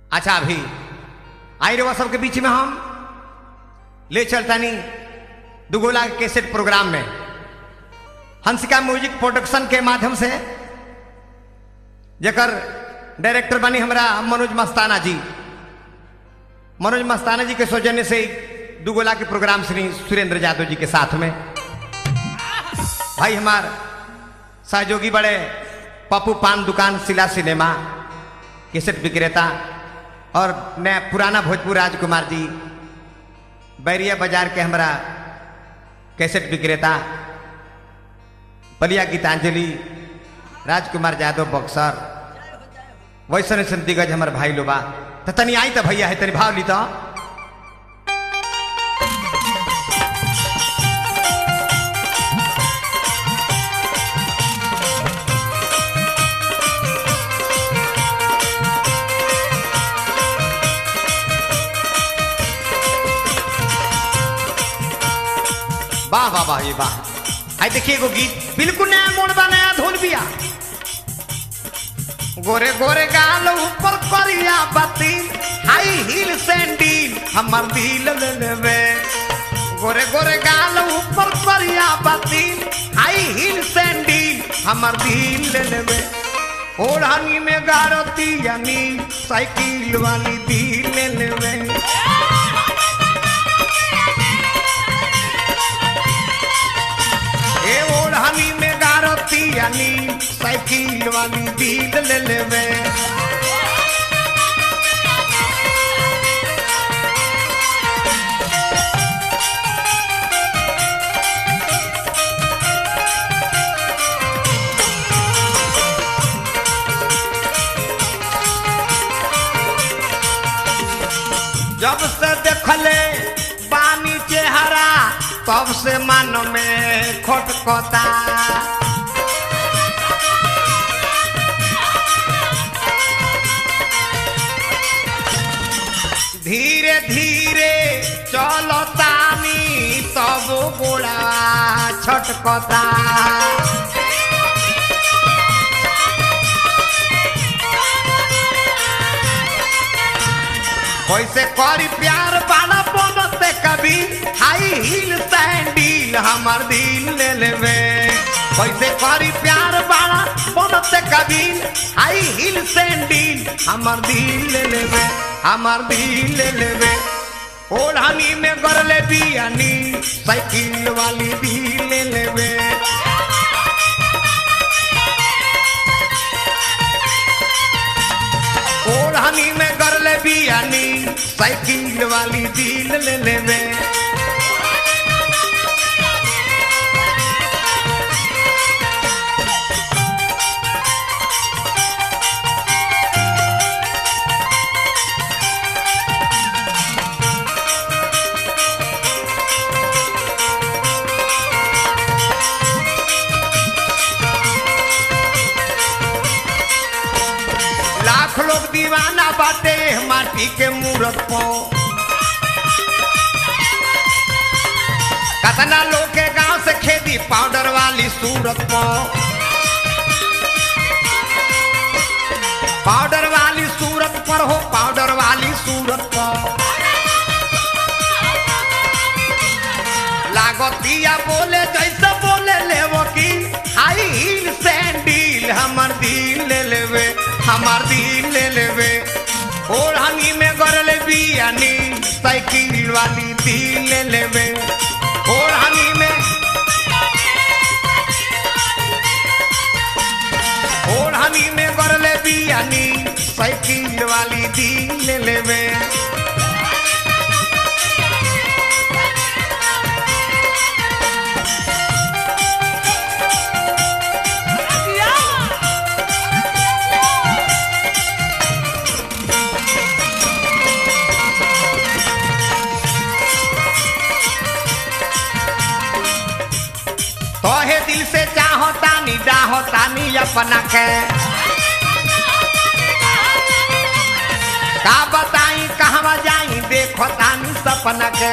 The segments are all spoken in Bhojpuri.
अच्छा अभी आई रहो सबके बीच में हम ले चलतानी दुगोला के कैसेट प्रोग्राम में हंसिका म्यूजिक प्रोडक्शन के माध्यम से जकर डायरेक्टर बनी हमरा मनोज मस्ताना जी मनोज मस्ताना जी के सौजन्य से दुगोला के प्रोग्राम श्री सुरेंद्र यादव जी के साथ में भाई हमार सहयोगी बड़े पप्पू पान दुकान सिला सिनेमा कैसेट विक्रेता और नया पुराना भोजपुर राजकुमार जी बैरिया बाजार के हमरा कैसेट विक्रेता बलिया गीतांजलि राजकुमार यादव बक्सर वैसन वैसन दिग्गज हमार भाई लोबा तो तनी आई तो भैया है तनी भाव ली तो वाह वाह वाह ये वाह आई देखिए एगो गीत बिल्कुल नया मोड़ बा नया धुन बिया गोरे गोरे गाल ऊपर करिया बत्ती हाई हील सैंडल हमर दिल ले लेवे गोरे गोरे गाल ऊपर करिया बत्ती हाई हील सैंडल हमर दिल ले लेवे ओढ़ानी में गारती यानी साइकिल वाली दिल ले लेवे ए ओढ़ानी में गारती यानी साइकिल वाली दिल ले लेवे जब से देखले पानी चेहरा तब से मन में खटखता धीरे धीरे चलो तानी तब गोड़ा छटकता कैसे करी प्यार बाला बनते कभी हाई हील सैंडल हमार दिल ले लेवे कैसे करी प्यार बाला बनते कभी हाई हील सैंडल हमार दिल ले लेवे हमार दिल ले लेवे ओढ़ानी में गरले बियानी साइकिल वाली दिल ले लेवे ओढ़ानी में गरले बियानी साइकिल वाली दिल ले लेवे लाख लोग दीवाना बाटे माटी के मूरत पो कतना लोग के गांव से खेती पाउडर वाली सूरत पो पाउडर वाली सूरत पर हो पाउडर वाली सूरत पर लागतिया बोले जैसे बोले ले की हाई हील सैंडल हमर दिल ले लेवे हमार दिल ले लेवे ओढ़ानी में गरले बियानी साइकिल वाली दिल ले लेवे ओढ़ानी में ओढ़ानी में गरले बियानी साइकिल वाली दिल ले लेवे तोहे दिल से चाहो तानी डाहो तानी अपना के का बताई कहवा जाई देखो तानी सपना के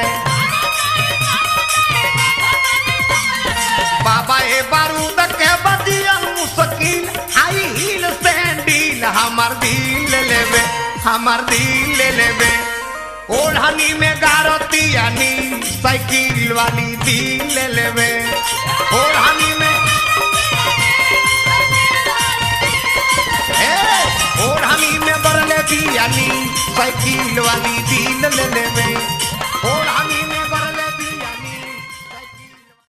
बाबा ए बारूद के बदिया मुश्किल हाई हील सैंडल हमर दिल लेवे हमार दिल ले लेबे ओढ़नी में गारती यानी साइकिल वाली दिल ले लेबे ओढ़नी में ए, ओढ़नी में बरले बियानी साइकिल वाली दिल ले लेबे